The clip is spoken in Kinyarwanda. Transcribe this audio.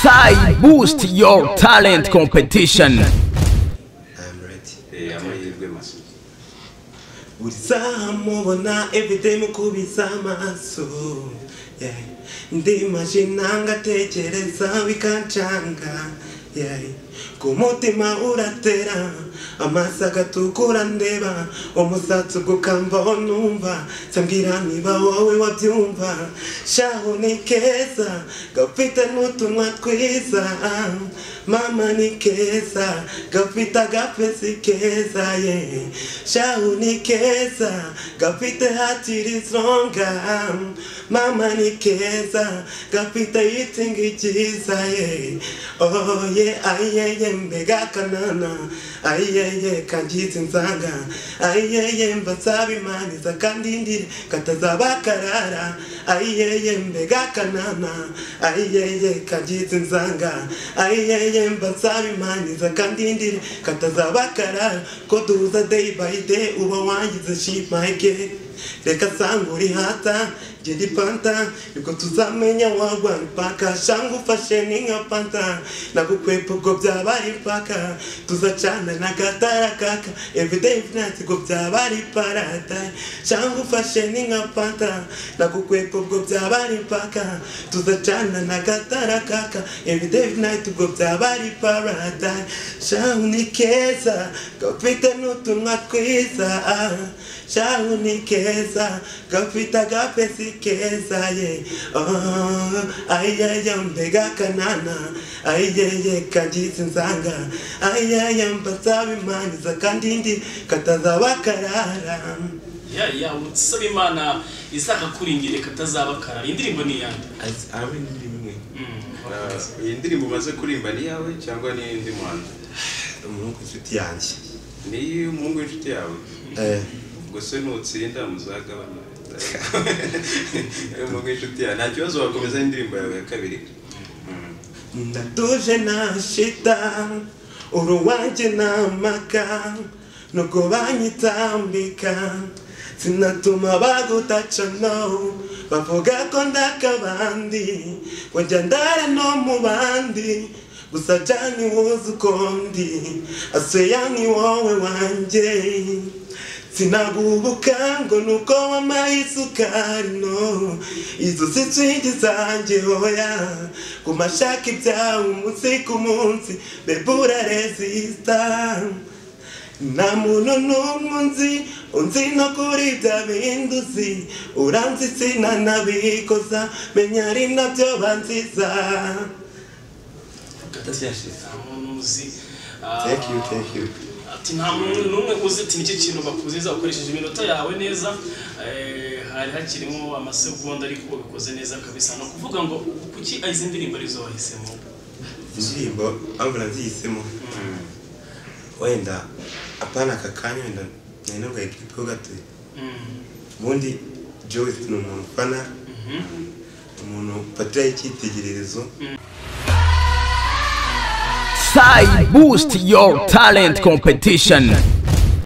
Sai Boost Your Talent Competition. uzamubona everyday mukubiza amaso yeah. ndimaje nangatekereza bikancanga yeah. ku mutima uratera amaso agatukura ndeba umusatsi ugukamba numva sambwira niba wowe wabyumva shaho ni keza gafite n'utumwa twiza mama ni keza gafite agapesi keza ye shaho ni keza gafite hatiri zonga mama ni keza gafite yitingi cyiza ye oye ayeye mbega kanana ayeye kangize inzanga ayeye mbasabimaniza kandi ndire katazabakarara ayeye mbega kanana ayeye kangize inzanga ayeye mbasabimaniza kandi ndire katazabakarara ko duhuza day by day uba wangize shimake reka sanga uri hata jedi panta nibwo tuzamenya wagwa mpaka shanga ufashe ni nka panta nagukwepa ubwo byaba ari paka tuzacana na katara kaka everyday finance ubwo byaba ari paradise shanga ufashe ni nka panta nagukwepa ubwo byaba ari paka tuzacana na katara kaka everyday finance ubwo byaba ari paradise shanga ni keza gafite n'utunwa twiza shanga ni keza gafite agapesi keza ye ayaya mbega kanana ayeye kagize inzanga ayaya mbasabimaniza kandi ndi katazaba karara ya ya umusaba imana izaka kuringire katazaba karara indirimbo ni iyande aba ni imwe iyi ndirimbo umaze kuririmba ni iyawe cyangwa ni iy'undi muhanzi umuhungu inshuti yanjye ni iy'umuhungu w'inshuti yawe Eh, ubwo se nutsinda muzagabana umuhungu w'inshuti yawe nta kibazo wakomeza indirimbo yawe ya kabiri ndatuje nta shita uruwanjye nta mpaka nuko banyitambika sinatuma bagutaca no bavuga ko ndakabandi wajya ndara no mu bandi gusa jani wuzi uko ndi aseya ni wowe wanjye sinagubuka ngo nuko wamaye isukari no izo si twingi zanjye hoya ku mashaka ibyawe umunsi ku munsi bebe uraresita nta muntu n'umwe unzi unzi no kuri bya bindi uzi uranzi sinanabikoza menya ari nabyo banziza nta muntu uzi ah, Thank you, thank you. ati nta muntu n'umwe uzi ati nicyo kintu bakuziza ukoresheje iminota yawe neza eh, hari hakirimo amasegonda ariko ubikoze neza kabisa ni ukuvuga ngo kuki izi ndirimbo arizo wahisemo indirimbo mpamvu nazihisemo wenda hapana aka kanya wenda nari narwaye gripe ho gatoya Mm, ubundi joyce ni umuntu ufana mhm. umuntu ufatiraho icyitegererezo Sai Boost Your Talent Competition.